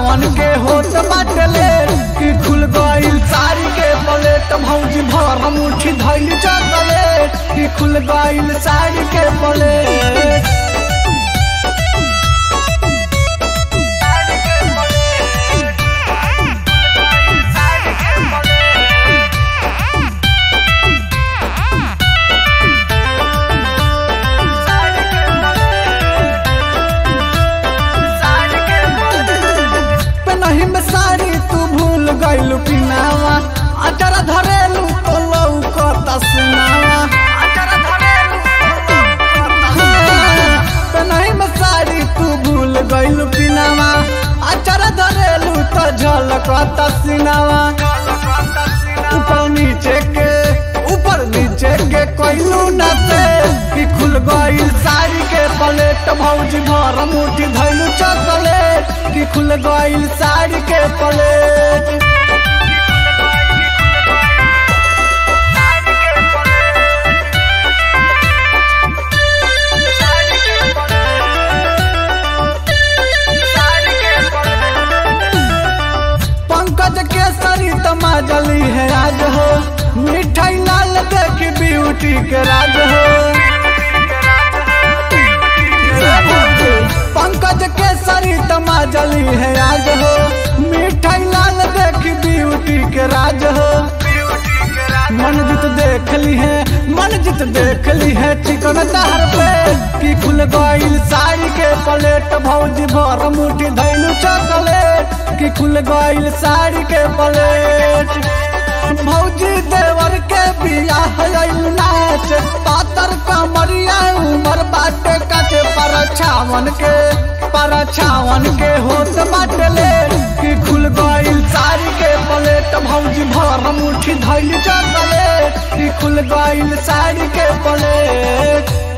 छावन के होत बाटले कि खुल गइल साड़ी के पलेट भौजी भर मुट्ठी धइल चॉकलेट कि खुल गइल साड़ी के पलेट नहीं में साड़ी तू भूल गइलू पिनावा अचर धरेलू तो लौकता सुनावा हाँ, नहीं में साड़ी तू भूल गइलू पिनावा अचर धरेलू तो झलकता सिनावा ऊपर नीचे के ऊपर नीचे के कोइलू नाते कि खुल गइल साड़ी के पलेट भौजी भर मुट्ठी धइलू चॉकलेट कि खुल गइल साड़ी के पलेट पंकज के सरी तमाजली है आज हो मिठाई लाल देख ब्यूटी के राज हो पंकज के सरी तमाजली है आज हो मिठाई लाल देख ब्यूटी के राज हो मनजित देख ली है मनजित देख ली है चिकन तार पे कि खुल गइल साड़ी के पलेट भौजी भर मुट्ठी धैलू चॉकलेट कि खुल गइल साड़ी के पलेट भौजी देवर के बियाह आइल नाच पातर कमरिया उमर बाटे काटे पर छावन के पर छावन के होत बाटले कि खुल गइल साड़ी के पलेट भौजी भर मुट्ठी धइल चॉकलेट कि खुल गइल साड़ी के पलेट